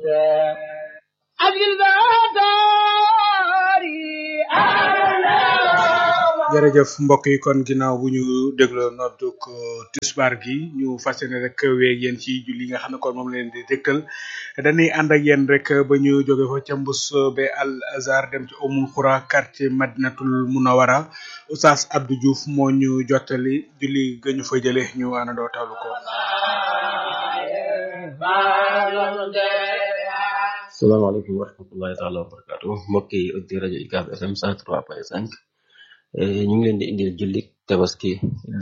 jërëjëf mbokk yi kon ginnaaw bu ñu dégloo nodduk tisbaar gi ñu fas yéene rek weeg yéen ci julli nga xam ne kon moom leen di dégtal dañuy ànd ak yéen rek ba ñu jóge fa ca mbus be al azar dem ci umul xura quartier madinatul munawara oustaz abdou diouf moo ñu jottali julli ga ñu fa jële ñu àndandoo tawlu ko salaamaaleykum wa rahmatullahi taala wa barakatu mbokk yi auditeurs rajo UCAB FM 103.5 ñu ngi leen di indil julli tabaski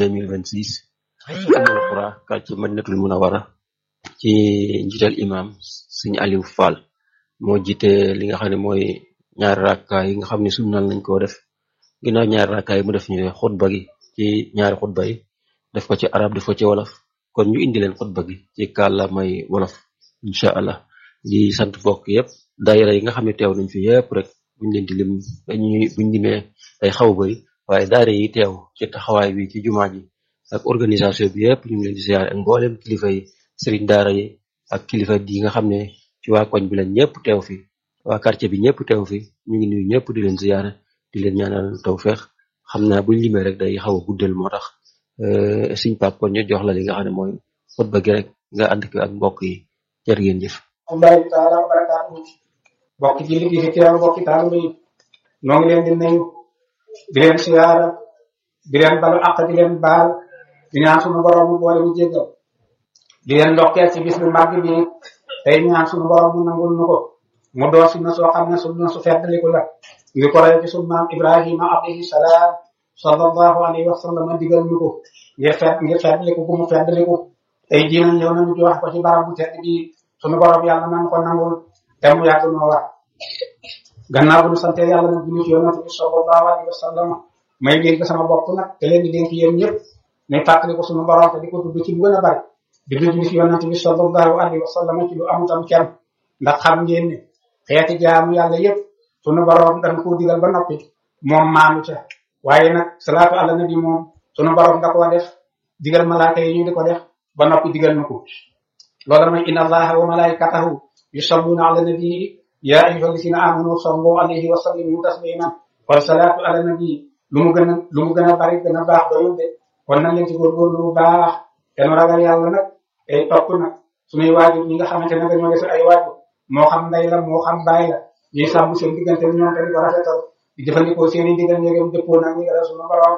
2026 amul xura quartier madinatul munawara ci njiital imam sëñ Aliou Fall moo jiite li nga xam ne mooy ñaari rakka yi nga xam ne sunnal nañ koo def ginnaaw ñaari rakka yi mu def ñu xutba gi ci ñaari xutba yi def ko ci arab def ko ci wolof kon ñu indi leen xutba gi ci kàllaamay wolof incha allah di sant mbokk yëpp daayira yi nga xam ne teew nañ fi yëpp rek buñ leen di lim dañuy buñ limee day xaw bëri waaye daayira yi teew ci taxawaay bi ci jumaa ji ak organisation bi yëpp ñu ngi leen di siyaare ak mboolem kilifa yi sëriñ daara yi ak kilifa yi nga xam ne ci waa koñ bi lañ ñëpp teew fi waa quartier bi ñëpp teew fi ñu ngi nuyu ñëpp di leen siyaare di leen ñaanal tawfeex xam naa buñ limee rek day xaw a guddal moo tax suñ pap kon ñu jox la li nga xam ne mooy xutba gi rek nga ànd ko ak mbokk yi jërë ngeen jëf Allahu taala wa barakaatu bokki julli gi fi teew bokki taalibe yi noo ngi leen di nuyu di leen siyaara di leen balu àq di leen baal di ñaan sunu borom mu boole mu jéggal di leen ndokkeel ci bis bu màgg bi tey ñaan sunu borom mu nangul nu ko mu doo sunna soo xam ne sunna su feddaliku la ngi ko rey ci sunu maam Ibrahima alayhi salaam sallallahu alayhi wa sallam digal ñu ko ngir fedd ngir feddaliku gu mu feddaliku tey jii nag ñëw nañu ci wax ko ci barab bu tedd bi sunu borom yàlla man ko nangul te mu yàgg noo wax gannaaw bu ñu sante yàlla nag julli ci yonent bi sallallahu alayhi wa sallam may dénk sama bopp nag te leen di dénk yéen ñëpp ne fàttali ko sunu borom te di ko tudd ci lu gën a bari di julli ci yonent bi sallallahu alayhi wa sallam ci lu amutam kenn ndax xam ngeen ne xeeti jaamu yàlla yëpp sunu borom dañ koo digal ba noppi moom maanu ca waaye nag salaatu ala nabi moom sunu borom da koo def digal malaaka yi ñu di ko def ba noppi digal na ko loolu mooy inna allaha wa malaikatahu yusalluna ala nabi ya ayyuha alladhina amanu sallu alayhi wa sallimu taslima kon salaatu ala nabi lu mu gën a lu mu gën a bari gën a baax doyul de kon nañ leen ci góorgóorlu bu baax te nu ragal yàlla nag tey topp nag suñuy waajur ñi nga xamante ne dañoo def ay waajur moo xam ndey la moo xam baay la ñuy sàmm seen diggante ñoom te di ko rafetal di jëfandikoo seen i digal ñegam dëppoo nag ñi nga suñu borom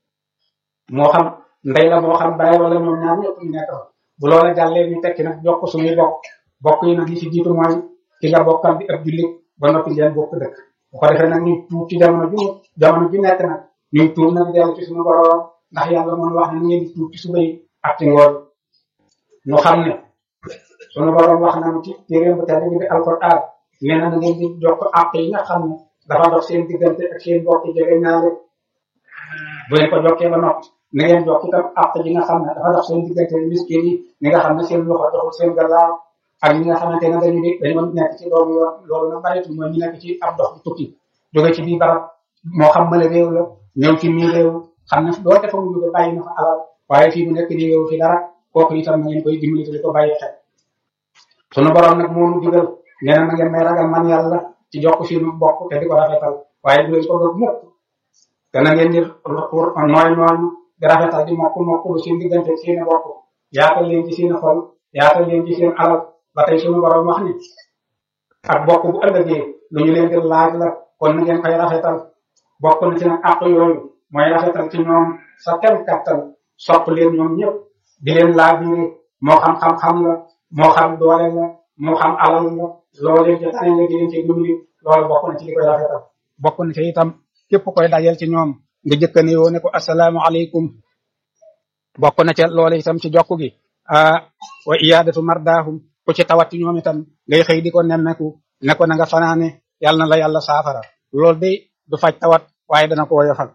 moo xam ndey la moo xam baay wala ñoom ñaar ñëpp ñu nekk bu loola jàllee ñu tekki nag jokk suñuy bokk bokk yi nag li ci jiitu mooy ki nga bokkal di ab jullit ba noppi ngeen bokk dëkk bu ko defee nag ñu tuub ci jamono ju jamono ju nekk nag ñu tuub nag dellu ci suñu borom ndax yàlla moom wax ne ngeen di tuub ci suba yi ak ci ngoon ñu xam ne suñu borom wax nañu ci téeréem bu tedd bi di alquran nee na ngeen di jokk àq yi nga xam ne dafa dox seen diggante ak seen bokk jege ñaare bu leen ko jokkee ba noppi na ngeen jokk itam àq ji nga xam ne dafa dox seen diggante miskin yi ñi nga xam ne seen loxo doxul seen gannaaw ak ñi nga xamante ne dañu di dañu nekk ci loolu yoon loolu nag baritul mooy ñu nekk ci ab dox bu tukki jóge ci biir barab moo xam mala réew la ñëw ci mii réew xam ne doo defa mu jóge bàyyi na fa alal waaye fii bu nekk di réew fi dara kooku itam na ngeen koy dimbali te di ko bàyyi xel sunu borom nag moo nu digal nee na na ngeen may ragal man yàlla ci jokk suñu bokk te di ko rafetal waaye bu leen ko doon mukk te na ngeen di nooy nooy di rafetal di mokk mokk lu seen diggante seen bokk yaatal leen ci seen xol yaatal leen ci seen alal ba tey sunu borom wax ni ak bokk bu ëllëgee lu ñu leen di laaj la kon na ngeen koy rafetal bokk na ci nag àq yooyu mooy rafetal ci ñoom sa kem kattan sopp leen ñoom ñëpp di leen laaj biire moo xam xam-xam la moo xam doole la moo xam alal la loolu leen ci tane nga di leen ci dimbali loolu bokk na ci li koy rafetal bokk na ci itam képp koy dajal ci ñoom nga jëkkane yoo ne ko assalaamu aleykum bokk na ca loolu itam ci jokk gi ah wa iyaadatu mardaahum ku ci tawat ci ñoom itam ngay xëy di ko nemmeku ne ko na nga fanaane yàlla na la yàlla saafara loolu de du faj tawat waaye dana ko woyofal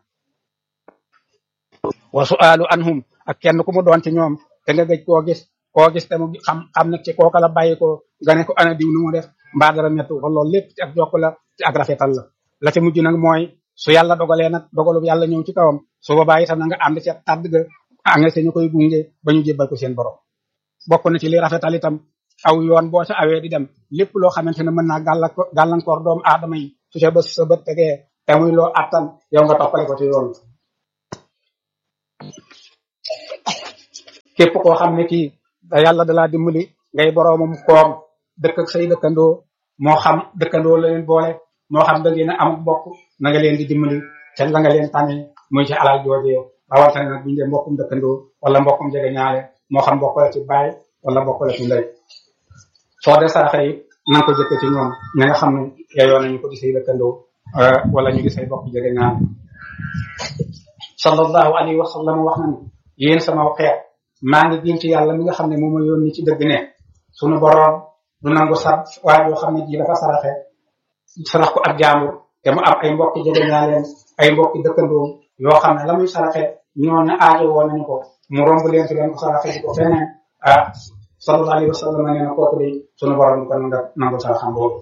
wa su'aalu anhum ak kenn ku mu doon ci ñoom te nga gëj koo gis koo gis te mu xam xam nag ci kooka la bàyyi ko nga ne ko ana diw nu mu def mbaa dara mettu ko loolu lépp ci ak jokk la ci ak rafetal la la ca mujj nag mooy su yàlla dogalee nag dogalu yàlla ñëw ci kawam su boobaa itam na nga ànd ca tàdd ga nga ñu koy gunge ba ñu jébbal ko seen borom bokk na ci li rafetal itam aw yoon boo ca awee di dem lépp loo xamante ne mën naa gàllankoor gàllankoor doomu aadama yi su ca bës sa bët tegee te muy loo attan yow nga toppale ko ci yoon képp koo xam ne kii da yàlla dalaa dimbali ngay boroomam koom dëkk ak say dëkkandoo moo xam dëkkandoo la leen boole moo xam da ngeen a am bokk na nga leen di dimbali te la nga leen tànnee muy ci alal joojee rawatina nag buñu dee mbokkum dëkkandoo wala mbokkum jege ñaale moo xam bokk la ci baay wala bokk la ci ndey soo dee saraxe yi na nga ko jëkk ci ñoom ña nga xam ne yeyoo nañu ko di say dëkkandoo wala ñu di say bokk jege ñaale sallallahu alayhi wa sallam wax na ni yéen sama xeet maa ngi giñ ci yàlla mi nga xam ne moom ma yónni ci dëgg ne sunu boroom du nangu sa waaye yoo xam ne ji dafa saraxe sarax ko ak jaambur te mu am ay mbokki jege ñaaleen ay mbokki dëkkandoo yoo xam ne la muy saraxe ñoo ne aajo woo nañu ko mu romb leen ci leen ko saraxe di ko feneen ah sallallahu alayhi wa sallam nee na kooku de sunu boroom du ko nanga nangu saraxam boobu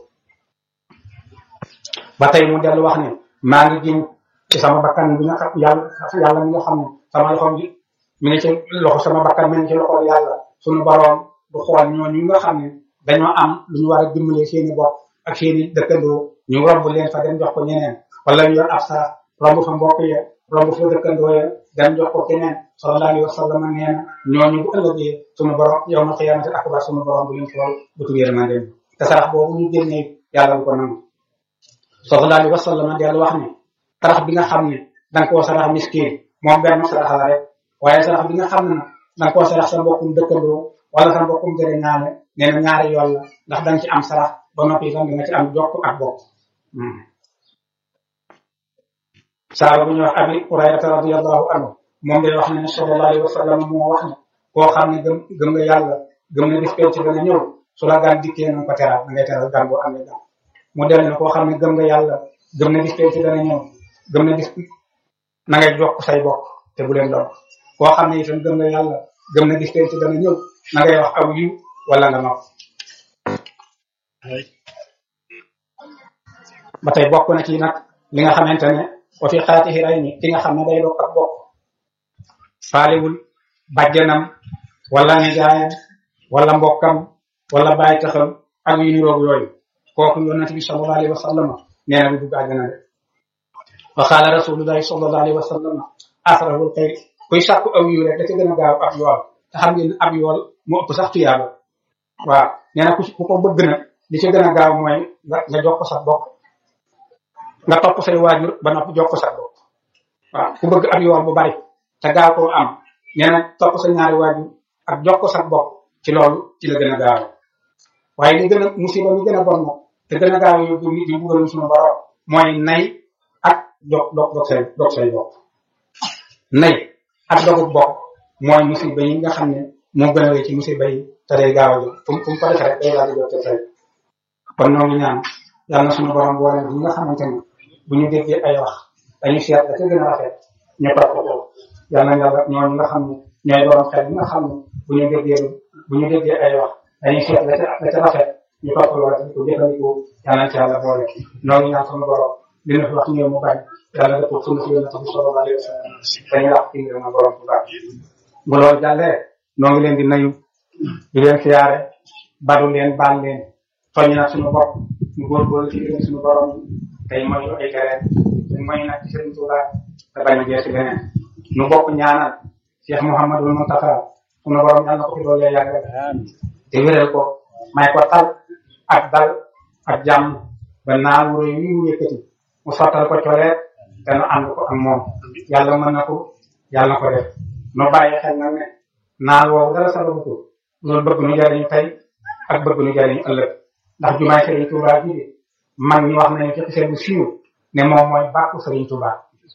ba tey mu dellu wax ne maa ngi giñ ci sama bakkan bi nga xam yàlla yàlla mi nga xam ne sama loxom ji mi ngi ci loxo sama bakkan mi ngi ci loxo yàlla sunu boroom du xool ñooñu nga xam ne dañoo am lu ñu war a dimbale seeni bopp ak seeni dëkkandoo ñu romb leen fa dem jox ko ñeneen wala ñu yor ab saa romb fa mbokk ya romb fa dëkkandoo ya dem jox ko keneen sallallahu alayhi wa sallam nee na ñooñu bu ëllëgee sunu borom yow na xiyaamati akbar sunu borom bu leen xool bu tugeer na dem te sarax boobu ñu génnee yàlla bu ko nangu sallallahu alayhi wa sallam dellu wax ne sarax bi nga xam ne danga koo sarax miskin moom benn sarax la rek waaye sarax bi nga xam ne nag danga koo sarax sa mbokkum dëkkandoo wala sa mbokkum jege ñaale nee na ñaari yoon la ndax danga ci am sarax ba noppi itam danga ci am jokk ak bokk saaba bu ñuy wax abi hurayrata radiallahu anhu moom day wax ne sallallahu alayhi wa sallam moo wax ne koo xam ne gëm gëm nga yàlla gëm na bis penc dana ñëw su la gaan dikkee na ko teral da ngay teral gan boo amee gan mu del ne koo xam ne gëm nga yàlla gëm na bis penc dana ñëw gëm na bis na ngay jokk say bokk te bu leen doon koo xam ne itam gëm nga yàlla gëm na bis penc dana ñëw na ngay wax aw yiw wala nga nopp ba tey bokk na ci nag li nga xamante ne wa fi xaatihi ray ni ki nga xam ne day bokk ak bokk faalewul bàjjanam wala nijaayam wala mbokkam wala bàyyi taxam ak yu niroog yooyu kooku yonent bi sallallahu alayhi wa sallam nee na bu dugg àjjana de wa qaala rasulullahi sallallahu alayhi wa sallam asrarul xayr kuy sàkku aw yiw rek da ca gën a gaaw ab yool te xam ngeen ab yool mu ëpp sax tuyaaba waaw nee na ku ku ko bëgg na li ci gën a gaaw mooy nga nga jox ko sa bokk nga topp say waajur ba noppi jox ko sa bokk waaw ku bëgg ab yool bu bari te gaaw koo am nee na topp sa ñaari waajur ak jox ko sa bokk ci loolu ci la gën a gaaw waaye li gën a musiba mi gën a bon nag te gën a gaaw yóbbu nit yi buggalum suñu borom mooy nay ak dog dog dog say dog say bokk nay ak dogu bokk mooy musiba yi nga xam ne moo gën a wéy ci musiba yi te day gaaw a jóg fu mu fu mu ko defee rek day daal di jot say kon ñoo ngi ñaan yàlla na suñu borom boole yi nga xamante ne bu ñu déggee ay wax dañuy seet la ca gën a rafet ñu topp ko yàlla na yàlla ñooñu nga xam ne ñooy borom xel yi nga xam ne bu ñu déggee bu ñu déggee ay wax dañuy seet la ca la ca rafet ñu topp loola te di ko jëfandikoo yàlla na ci yàlla boole ñoo ngi ñaan suñu borom li na fi wax ñëw mu bañ yàlla dëpp suñu si yonente bi sallallahu alayhi wa sallam dañuy wax ci ngir na borom bu baax bu loolu jàllee noo ngi leen di nayu di leen siyaare baru leen baal leen soññ nag suñu bopp ñu góorgóorlu ci leen suñu borom tey mooy ay tereen te mooy nag ci Sëriñ Tuuba te bañ a jeex ci leneen nu bokk ñaanal Cheikh Mouhamadul Mountakha suñu borom yàlla na ko fi doole yàggal te wéral ko may ko tal ak dal ak jàmm ba naa wuro yi mu yëkkati mu sottal ko coleet te nu ànd ko ak moom yàlla mën na ko yàlla na ko def nu bàyyi xel nag ne naal woowu dara sababu ko loolu bëgg nu jariñu tey ak bëgg nu jariñu ëllëg ndax jumaay Sëriñ Tuuba ji de mag ñi wax nañu ci xisee bu siiw ne moom mooy bàkku Sëriñ Tuuba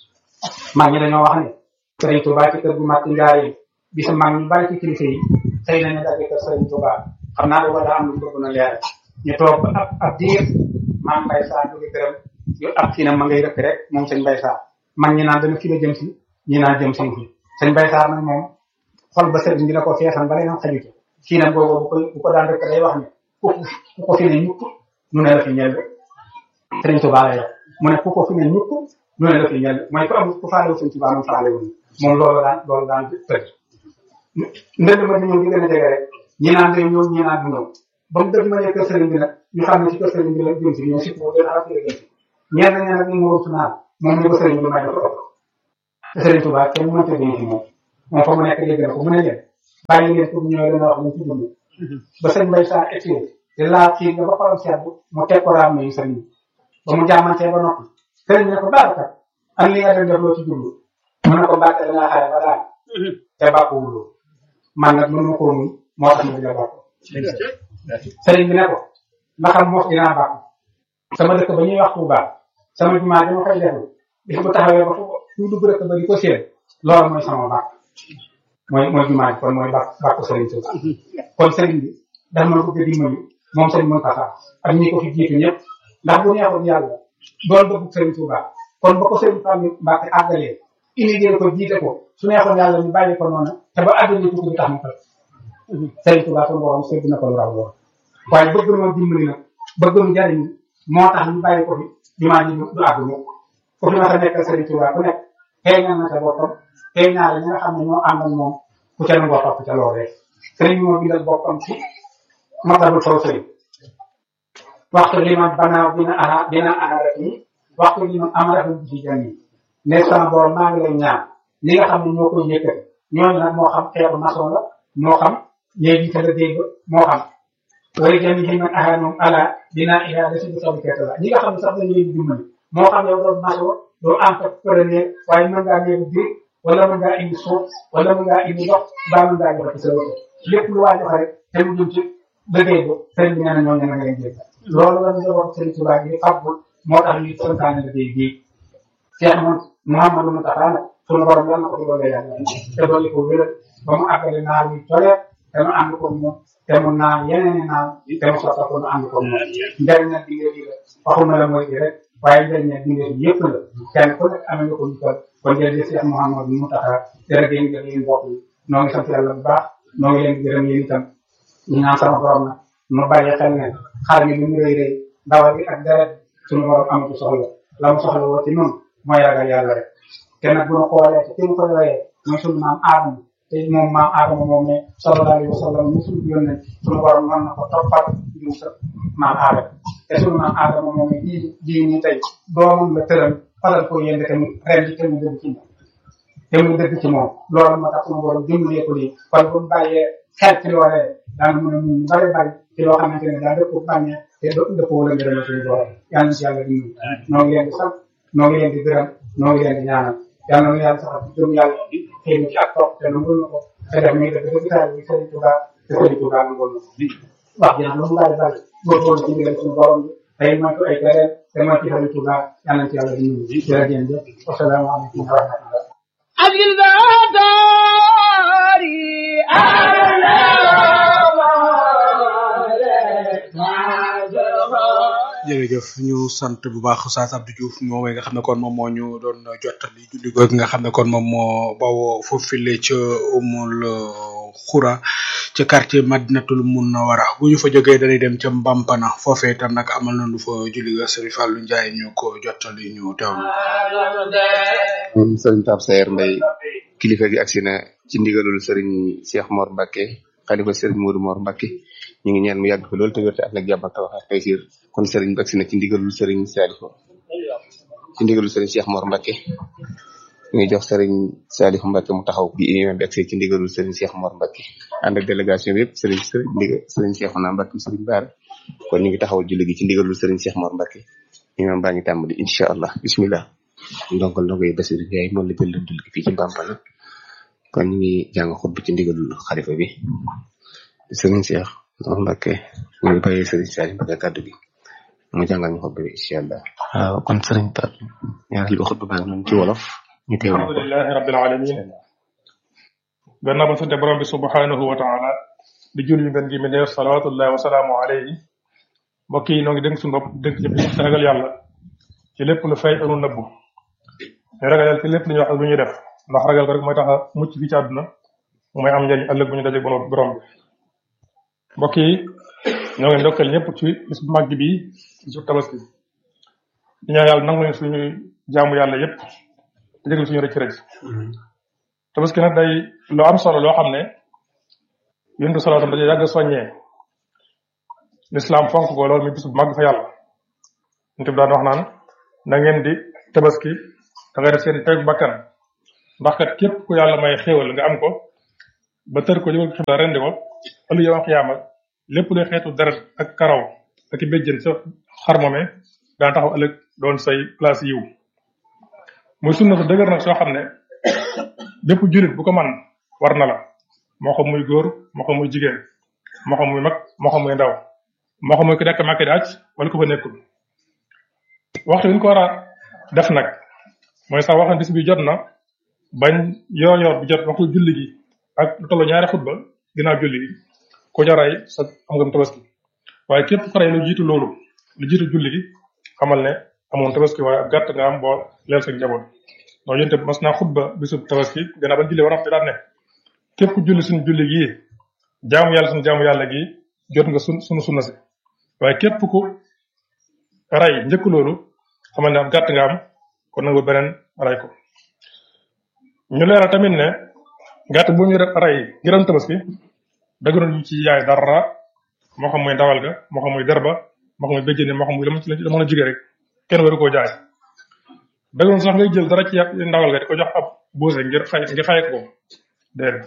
mag ñi dañoo wax ne Sëriñ Tuuba ci kër gu mag ci njaar yi bisa mag ñu bari ci kilifa yi xëy nañu daje kër Sëriñ Tuuba xam naa dafa daa am lu bëgg na leer ñu toog ba ab ab diir maam Mbay Saa jóge këram yu ab kii na ma ngay rëkk rek moom sëñ Mbay Saa mag ñi naan dana fi la jëm si ñi naan jëm si fi sëñ Mbay Saa nag moom xol ba sëriñ dina ko feesan ba leen xaju ci kii nag boobu bu ko bu ko daan rëkk day wax ne ku ku ko fi ne ñukk nu ne la fi ñel sëriñ Tuuba lay wax mu ne ku ko fi ne ñukk nu ne la fi ñel mooy ku am ku faale wu sëñ Tuuba moom faale wu moom loolu daan loolu daan tëj ndënd ma di ñëw di gën a jege rek ñi naan day ñëw ñi naan du ñëw ba mu dëgg ma ne kër sëriñ bi nag ñu xam ne ci kër sëriñ bi la jëm si ñoom surtout moom gën a xam si ñenn ñi nag ñu ngi wut naan moom ñu ko sëriñ bi may dafa ëpp te sëriñ Tuubaa kenn mënta dégg ci moom moom fa mu nekk dégg na ko mu ne leen bàyyi leen pour ñëw leen wax leen ci dund ba sëñ Mbay Sarr egsi di laal kii nga ba xolam seet mu teg ko raam yi sëriñ bi ba mu jaamantee ba noppi sëriñ bi ne ko baarakat am li nga dem def loo ci dund mu ne ko mbàkke da ngaa xare ba daal te bàkkuwuloo man nag mënu ma koo muñ moo tax ma di la bàkk sëriñ bi ne ko ndax am moos dinaa bàkk sama dëkk ba ñuy wax Tuubaa sama jumaa dama koy defal bis bu taxawee ba fu ñu dugg dëkk ba di ko séen loolu mooy sama bàkk mooy mooy jumaa ji kon mooy bàkk bàkku sëriñ Tuubaa kon sëriñ bi dafa ma bëgg a dimbali moom sëriñ Muntaxa ak ñi ko fi jiitu ñëpp ndax bu neexoon yàlla doon bëgg sëriñ Tuubaa kon ba ko sëriñ Fallu Mbàkke àggalee inigéen ko jiite ko su neexoon yàlla ñu bàyyi ko noonu te ba àdduna tukki bi tax mu fay sëriñ Tuubaa suñu borom sédd na ko lu raw lool waaye bëgg na dimbali nag bëgg nu jariñ moo tax ñu bàyyi ko fi jumaa ji du àgg mukk ku fi ma sa nekkal sëriñ Tuubaa ku nekk feeñal na sa boppam feeñaale ñi nga xam ne ñoo ànd ak moom ku ca nangoo topp ca loolee sëriñ moo bindal boppam ci matabul faw sëriñ waxtu li man banaaw dina aha dina aharat yi waxtu li man amaratam bi ci jami ne sama borom maa ngi lay ñaan ñi nga xam ne ñoo koy yëkkati ñooñu nag moo xam xeetu maçon la moo xam léegi ca la dégg moo xam wala jami ji man aha moom ala dina ila da si bu sabu kerte la ñi nga xam ne sax dañu leen dimbali moo xam yow doon maçon doo entrepreneur waaye mën ngaa néegu biir wala mën ngaa indi suuf wala mën ngaa indi ndox baa mën ngaa joxe ci sa wërsëg lépp lu waa joxe rek te mu jëm ci liggéey ba sëriñ bi nee na ñooñu na nga leen jéggal loolu la ñu joxoon sëriñ Tuubaa gi fàggul moo tax ñu santaane liggéey bii Cheikh moom Mouhamadou Moustapha nag sunu borom yàlla na ko ci doole yàlla te dolli ko wér ba mu àggale naar yu tole te mu ànd ko moom te mu naan yeneen i naan te mu soxla ko mu ànd ko moom njëriñ nag dingee bi la waxuma la mooy bi rek waaye njëriñ nag dingee bi yëpp la kenn ku nekk amee nga ko ñu toll kon jërëjëf Cheikh Mouhamadou Moustapha jërëjëf ngeen yéen mbokk yi noo ngi sant yàlla bu baax noo ngi leen di gërëm yéen itam ñu naan sama borom nag nu bàyyi xel ne xar mi lu mu rëy rëy ndawal bi ak deret suñu borom amatu soxla la mu soxla woo ci noonu mooy ragal yàlla rek te nag bu ñu xoolee te ki mu koy royee mooy suñu maam aadama te moom maam aadama moom ne sallallahu alayhi wa sallam ñu suñu yoon nañ suñu borom mën na ko toppal ñu sa maam aadama te suñu maam aadama moom ne bii bii nii tey doomam la tëral falal ko yéen te mu ren di te mu dëgg ci moom te mu dëgg ci moom loolu moo tax suñu borom dimbalee ko lii kon bu ñu bàyyee xel ci loolee daanu mën a mun bari bari ci loo xamante ne daal dëpp bànnee te do dëppoo la ngërëm suñu borom yàlla na ci yàlla dimbali noo ngi leen di sant noo ngi leen di gërëm noo ngi leen di ñaanal yàlla na yàlla saxal ci jëm yàlla xëy na ci ak topp te nangul na ko te def muy dëgg dëgg taal bi Sëriñ Tuuba te Sëriñ Tuuba nangul na ko wax ji nag lu mu bari bari góorgóorlu ci ndigal suñu borom bi tey moytu ay tereen te moytu Sëriñ Tuuba yàlla na ci yàlla dimbali jërëjëf wasalaamaaleykum wa rahmatullah أجل داري jërëjëf ñu sant bu baax Oustaz Abdou Diouf moom nga xam ne kon moom moo ñu doon jottali julli googu nga xam ne kon moom moo bawoo foofule ca umul xura ca quartier Madinatul Munawara bu ñu fa jógee dañuy dem ca Mbampana foofee itam nag amal nañu fa julli ga Serigne Fallou Ndiaye ñu ko jottali ñu teewlu. moom sëriñ Pape Sayer Mbaye kilifa gi agsi na ci ndigalul sëriñ Cheikh Mor Mbacke xalifa sëriñ Modou Mor Mbacke ñu ngi ñaan mu yàgg fi loolu te wér te ak nag jàmm ak tawax ak taysir kon sëriñ bi agsi na ci ndigalul sëriñ Salifo ci ndigalul sëriñ Cheikh Mor Mbacke ñu ngi jox sëriñ Salifo Mbacke mu taxaw bi imam bi agsi ci ndigalul sëriñ Cheikh Mor Mbacke ànd ak délégation bi yëpp sëriñ sëriñ ndigal sëriñ Cheikhouna Mbacke sëriñ Baara kon ñu ngi taxawal julli gi ci ndigalul sëriñ Cheikh Mor Mbacke imam baa ngi tàmbali incha allah bismillah ndongal ndongo yi Basiru Ndiaye moom la jël leen dul gi fii ci Mbampana kon ñu ngi jàng xutba ci ndigalul xalifa bi sëriñ Cheikh Mor Mbacke ñu ngi bàyyee sëriñ Salim Mbacke kàddu gi mu jàngal ñu xutba bi incha allah waaw kon sëriñ Pape ñaareel bi xutba baa ngi noonu ci wolof ñu teewlu ko alhamdulilahi rabbil alamin gannaaw ba sante borom bi subhanahu wa taala di jul yu ngeen gi mi neef salawatullahi wa salaamu alayhi mbokk yi noo ngi dénk suñu bopp dénk ci ci ragal yàlla ci lépp lu fay anu nëbbu te ragal yàlla ci lépp lu ñuy wax ak lu ñuy def ndax ragal ko rek mooy tax a mucc fii ci àdduna mooy am njëriñ ëllëg bu ñu daje borom borom bi mbokk yi ñoo ngi ndokkal ñëpp ci bis bu màgg bi ci su tabaski di ñaan yàlla nangu leen suñu jaamu yàlla yépp te jégal suñu rëcc rëcc tabaski nag day lu am solo loo xam ne yundu solo tam dañuy yàgg soññee lislaam fonk ko loolu muy bis bu màgg fa yàlla nit bi daan wax naan na ngeen di tabaski da ngay def seen teg bakkan ndax kat képp ku yàlla may xéewal nga am ko ba tër ko jëmal ko xibla rendi ko ëllëg yow xiyaama lépp luy xeetu deret ak karaw ak i béjjën sa xar moome daan taxaw ëllëg doon say place yiw muy sunna su dëgër nag soo xam ne bépp julit bu ko man war na la moo xam muy góor moo xam muy jigéen moo xam muy mag moo xam muy ndaw moo xam muy ku nekk màkk di aj wala ko fa nekkul waxtu wi ñu ko war a def nag mooy sax wax na bis bi jot na bañ yoor yoor bi jot waxtu julli gi ak lu toll ñaari xutba ginnaaw julli gi ku ca rey sa am nga tabaski waaye képp ku rey lu jiitu loolu lu jiitu julli gi xamal ne amoon tabaski waaye ab gàtt nga am boo leel sa njaboot ndax yénte mas naa xutba bisub tabaski gannaaw bañ julli ba noppi daan ne képp ku julli suñu julli gii jaamu yàlla suñu jaamu yàlla gi jot nga sun sunu sunna si waaye képp ku rey njëkk loolu xamal ne ab gàtt nga am kon nag ba beneen rey ko ñu leeral tamit ne gàtt bu ñu rey ngir am tabaski dëgëral ñu ci yaay dara moo xam muy ndawal ga moo xam muy derba moo xam muy béjjëne moo xam muy la mu ci la mën a jóge rek kenn waru koo jaay dëgëral sax ngay jël dara ci ndawal ga di ko jox ab buuse ngir xay ngir xay ko déedéet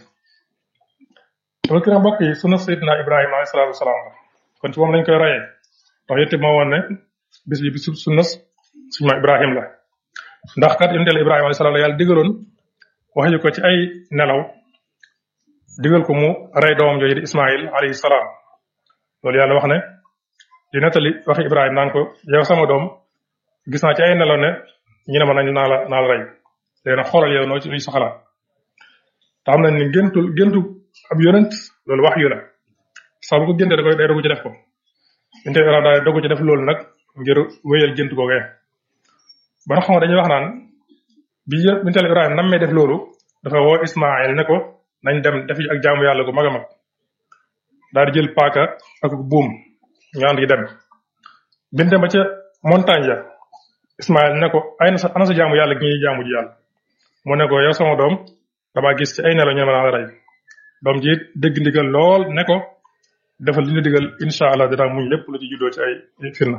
tabaski nag mbokk yi sunu Seydina Ibrahima alayhi salaatu wasalaam la kon ci moom lañ koy rayee ndax yétte moo woon ne bis bi bisu sunna suñu ma Ibrahim la ndax kat yonent Yàlla Ibrahima alayhi salaam la yàlla digaloon wax ko ci ay nelaw digal ko mu rey doomam jooju di Ismaïl alayhi salaam loolu yàlla wax ne di nettali waxi Ibrahima naan ko yow sama doom gis naa ci ay nelaw ne ñu ne ma nañ naa la naa la rey léegi nag xoolal yow noo ci luy soxla te xam nañ ni géntul géntu ab yonent loolu wax yu la saa bu ko géntee da koy day dogu ci def ko inte Ibrahima daal dogu ci def loolu nag ngir wéyal gént googee ba nga xam nga dañuy wax naan bi bintal Ibrahima nam may def loolu dafa woo Ismaïl ne ko nañ dem defi ak jaamu yàlla gu mag a mag daal di jël paaka ak buum ñu ànd yi dem bin dem ba ca montagne ya Ismaïl ne ko ay na sa ana sa jaamu yàlla gi ñuy jaamu ji yàlla mu ne ko yow sama doom dama gis ci ay nelaw ñu ne ma naa la rey doom ji dégg ndigal lool ne ko defal li ñu digal incha allah dinaa muñ lépp lu ci juddoo ci ay firna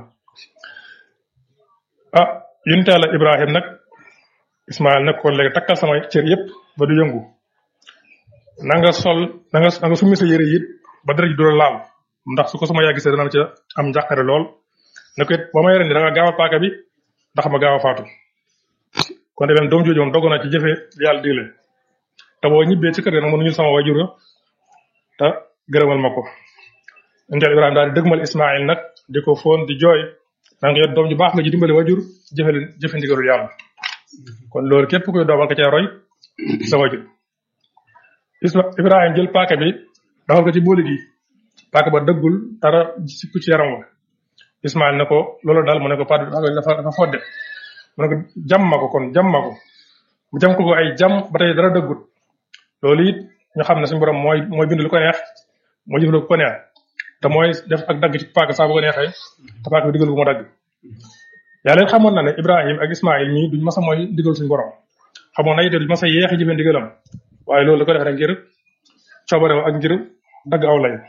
ah yonent Yàlla Ibrahim nag Ismaïl ne ko léegi takkal sama cër yépp ba du yëngu na nga sol na nga na nga summi sa yére it ba dara ji du la laal ndax su ko sama yaa gisee dana ca am njàqare lool ne ko it ba may rendi da nga gaawal paaka bi ndax ma gaaw a faatu kon de doom jooju moom dogoon na ci jëfe li yàlla digle te boo ñibbee ci kër ga nag mënuñu sama wajur te gërëmal ma ko yonent Yàlla Ibrahim daal di dëgmal Ismaïl nag di ko foon di jooy naan ko yow doom ju baax nga ji dimbali wajur jëfe jëfe ndigalul yàlla kon loolu képp kuy doom nga cee roy sa wajur Isma Ibrahima jël paaka bi dawal ko ci booli gi paaka ba dëggul dara sikku ci yaram wa Ismaïl ne ko loolu daal mu ne ko paa dafa dafa fodde mu ne ko jam ma ko kon jam ma ko mu jam ko ko ay jam ba tey dara dëggut loolu it ñu xam ne suñu borom mooy mooy bind lu ko neex moo jëf lu ko neex te mooy def ak dagg ci paaka saa bu ko neexee te paaka bi digal ko mu dagg yàlla it xamoon na ne Ibrahim ak Ismaïl ñii duñ masa mooy digal suñu borom xamoon na it duñ masa yeexi jëfe ndigalam waaye loolu la ko def rek ngir coobarew ak ngir dagg aw lay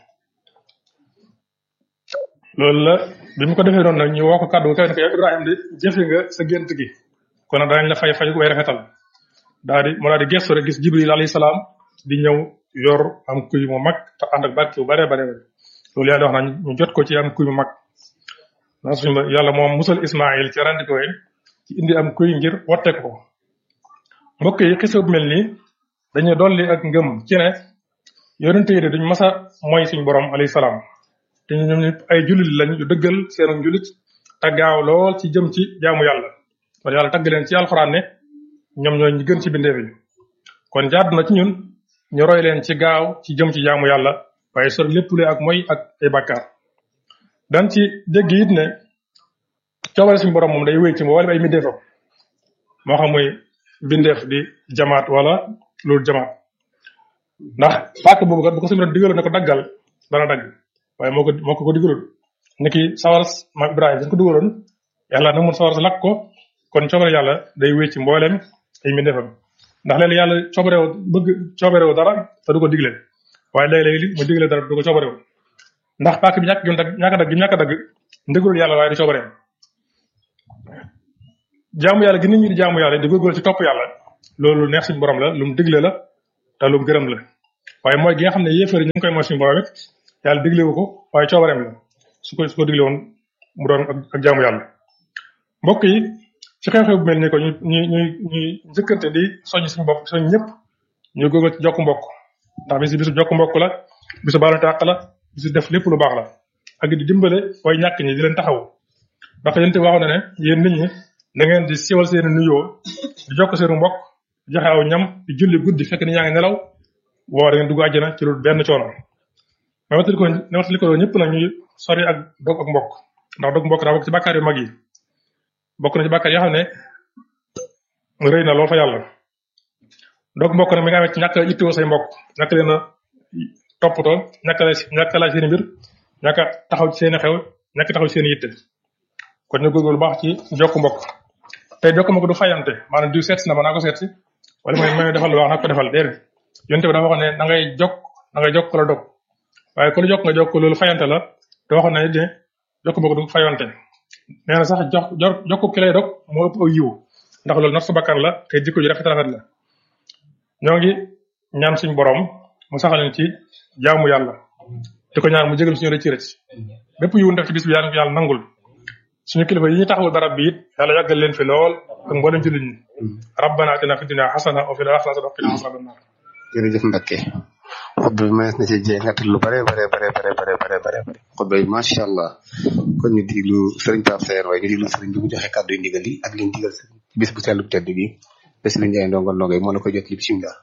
loolu la bi mu ko defee noonu nag ñu woo ko kàddu nga ne ko yow Ibrahima di jëfe nga sa gént gi kon nag danañ la fay fay way rafetal daal di mu daal di gestu rek gis Jibril alayhi salaam di ñëw yor am kuy mu mag te ànd ak barke bu bare bare loolu yàlla wax na ñu jot ko ci am kuy mu mag ndax suñu yàlla moom musal Ismaïl ci rend ko ci indi am kuy ngir wotte ko mbokk yi xisa bu mel nii dañuy dolli ak ngëm ci ne yonente yi de duñ masa mooy suñu borom alayhi salaam te ñoom ñëpp ay jullit lañ yu dëggal seenu jullit te gaaw lool ci jëm ci jaamu yàlla kon yàlla tagg leen ci alxuraan ne ñoom ñooy ñi gën ci bindeef yi kon jaadu na ci ñun ñu roy leen ci gaaw ci jëm ci jaamu yàlla waaye sor lépp lu ak mooy ak ay bàkkaar dan ci dégg it ne coobare suñu borom moom day wéy ci mboolem ay mbindeefam moo xam muy bindeef di jamaat wala loolu jamaat ndax pàkk boobu kat bu ko suñu borom digaloon ne ko daggal dana dagg waaye moo ko moo ko ko digaloon niki sawar ma Ibrahima dañ ko digaloon yàlla nag mun sawar sa lakk ko kon coobare yàlla day wéy ci mboolem ay mbindeefam ndax léeg yàlla coobarew bëgg coobarew dara te du ko digle waaye léeg-léeg mu digle dara du ko coobarew ndax paak bi ñàkk gi mu dagg ñàkk a dagg gi mu ñàkk a dagg ndëgalul yàlla waaye du coobareem jaamu yàlla gi nit ñi di jaamu yàlla di góorgóorlu ci topp yàlla loolu neex suñu borom la lu mu digle la te lu mu gërëm la waaye mooy gi nga xam ne yéefar yi ñu ngi koy mooy suñu borom it yàlla digle wu ko waaye coobareem la su ko su ko digle woon mu doon ak ak jaamu yàlla mbokk yi ci xew-xew bu mel ni ko ñu ñu ñu ñuy njëkkante di soññ suñu bopp soñ ñëpp ñu góorgóorlu ci jokk mbokk ndax bisu bisu jokk mbokk la bisu baalu tàq la bisu def lépp lu baax la ak di dimbale way ñàkk ñi di leen taxaw ndax yéen waxoon na ne yéen nit ñi da ngeen di siwal seen nuyoo di jokk seenu mbokk di joxe aw ñam di julli guddi fekk ni yaa ngi nelaw boo da ngeen dugg àjjana ci lu benn coono mais waxtali ko ne waxtali ko ñëpp nag ñuy sori ak dog ak mbokk ndax dog mbokk daa bokk ci bàkkaar yu mag yi bokk na ci bàkkaar yoo xam ne rëy na lool fa yàlla dog mbokk nag mi nga amee ci ñàkk a ittoo say mbokk ñàkk leen a toppatoo ñàkk la ñàkk laaj seen mbir ñàkk a taxaw ci seen xew ñàkk taxaw ci seen yitte kon ñu góorgóorlu baax ci jokk mbokk tey jokk mbokk du fayante maanaam diw seet si na ma naa ko seet si wala mooy may defal lu baax naa ko defal déedéet yonte bi dafa waxoon ne da ngay jokk da ngay jokk la dog waaye ku la jokk nga jokk loolu fayante la te waxoon na ne de jokk mbokk du fayante nee na sax jox jokk ki lay dog moo ëpp aw yiw ndax loolu not sa bakkan la te jikko ji rafet rafet la ñoo ngi ñaan suñu borom mu saxal leen ci jaamu yàlla di ko ñaan mu jégal suñu rëcc rëcc bépp yiwu def ci bis bi yàlla yàlla nangul suñu kilifa yi ñu taxawul barab bi it yàlla yàggal leen fi lool ak mboolem ci nit ñi rabbana atina fi dunya hasana wa fil akhirati wa qina azaban nar jërëjëf Mbacke xutba bi mënees na ci jee ngattal lu bare bare bare bare bare bare bare bare xutba bi macha allah kon ñu diglu sëriñ Pape Sayer waaye ñu diglu sëriñ bi mu joxe kàddu yu ndigal yi ak liñ digal sëriñ bis bu sell bu tedd bi bés lu njaay ndongal ndongal moo la koy jot li bisimilah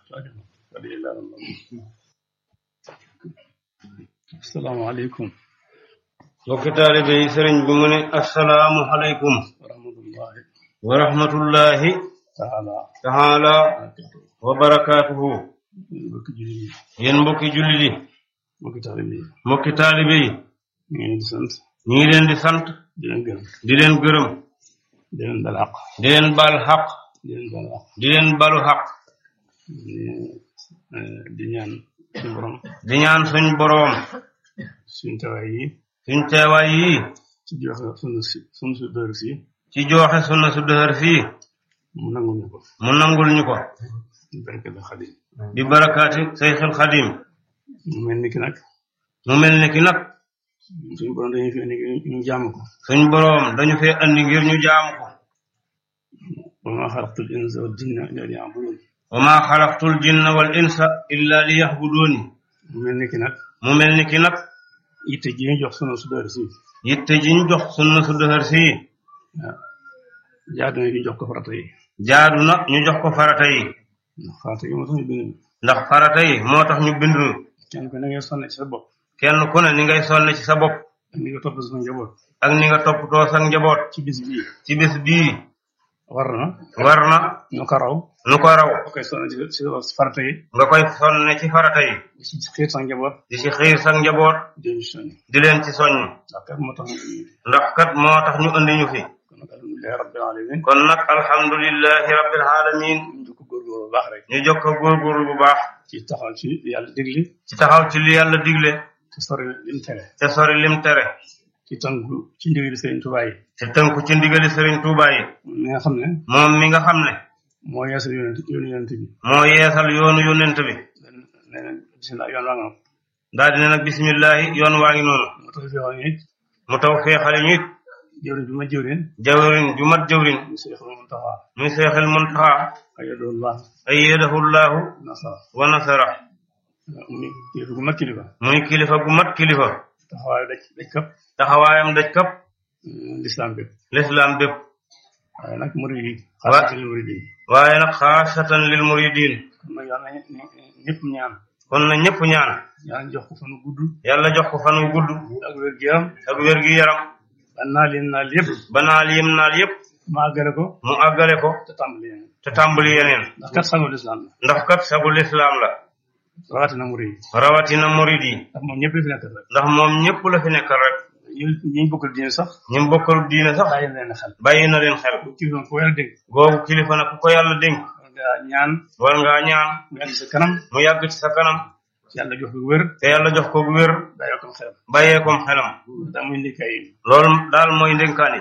asalaamaaleykum mbokki taalibe yi sëriñ bi mu ne asalaamu aleykum wa rahmatullahi wa rahmatullahi taala taala wa barakaatuhu mbokki julli yi yéen mbokki jullit yi mbokki taalibe yi mbokki taalibe yi ñu ngi leen di sant ñu ngi leen di sant di leen gërëm di leen gërëm di leen bal àq di leen baal xaq di leen bal àq di leen balu xaq di eh, di ñaan suñu borom di ñaan suñ boroom suñu tawaay yi suñ teewaay yi ci joxe sunu si sunu su dër si ci joxe sunna su dëhër fii mu nangul ñu ko mu nangul ñu ko barke la xadim di barakaati sayxil xadim mu mel ni ki nag mu mel ni ki nag suñu borom dañuy fi indi ñu jaamu ko suñ boroom dañu fee andi ngir ñu jaamu ko wa ma xalaqtul insa wal jinna illa liya'budun wa ma xalaqtul jinna wal insa illa li yaxbuduuni mu mel ni ki nag mu mel ni ki nag yitte ji ñu jox sunu su dër si yitte ji ñu jox sunna su dëhër fii waaw jaadu na ñu jox ko farata yi jaadu na ñu jox ko farata yi ndax farata yi moo tax ñu bind ndax farata yi moo tax ñu bindu kenn ku ne ngay sonne ci sa bopp kenn ku ne ni ngay sonne ci sa bopp ak ni nga topp sa njaboot ak ni nga toppatoo sa njaboot ci bis bii ci bis bii war na war na ñu ko raw nu ko raw boo koy sonne ci ci farata yi nga koy sonne ci farata yi di ci xiir sa njaboot di ci xiir sa njaboot di ci soññ di leen ci soññ ndax kat moo tax ñu indi ndax kat moo tax ñu andi ñu fi kon nag alhamdulilahi rabbil alamin kon nag alhamdulillahi rabbil alamin ñu ko góorgóorlu bu baax rek ñu jokk ko góorgóorlu bu baax ci taxaw ci yàlla digli ci taxaw ci li yàlla digle te sori lim tere te sori lim tere ci tànku ci ndigali Sëriñ Tuubaa yi te tënku ci ndigali Sëriñ Tuubaa yi mi nga xam ne moom mi nga xam ne moo yeesal yonent yoonu yonent bi moo yeesal yoonu yonent bi nee na bisimilah yoon waa nga daal dina nag bismillahi yoon waa ngi noonu moo tax fi wax ni mu taw feexale ñu it jëwriñ bi ma jëwriñ jawrin ju mat jawrin mu Seex Muntaxa muy seexil muntaxa ayadullah ayyadahu llahu nasara wa nasara muy kilifa gu mag kilifa muy kilifa gu mat kilifa taxawaay daj daj kap taxawaayam daj kap lislaam bépp lislaam bépp waaye nag murid yi Wa- xaasatan murid yi waaye nag xaasatan lil muridin kon nag yàlla na ñëpp ñaan kon na ñëpp ñaan yàlla jox ko fanu gudd yàlla jox ko fan wu gudd ak wér gu yaram ak wér gi yaram ba naa leen naal yëpp ba naal yim naal yépp ma àggale ko mu àggale ko te tàmbali yeneen te tàmbali yeneen ndax kat sagul lislaam la ndax kat sagul lislaam la rawatina murid yi rawatina murid yi ndax moom ñëpp la fi nekk rek ndax moom ñëpp la fi nekkal rek ñu ñu bokkal diine sax ñi mu bokkal diine sax bàyyi leen xel bàyyi na leen xel bu kilifa ko yàlla dégg googu kilifa nag ku ko yàlla dénk war ngaa ñaan war ngaa ñaan mu yàgg sa kanam mu yàgg ci sa kanam yàlla jox ko wér te yàlla jox ko wér bàyyi ko xelam bàyyee kom xelam daa muy ndikay loolu daal mooy ndénkaani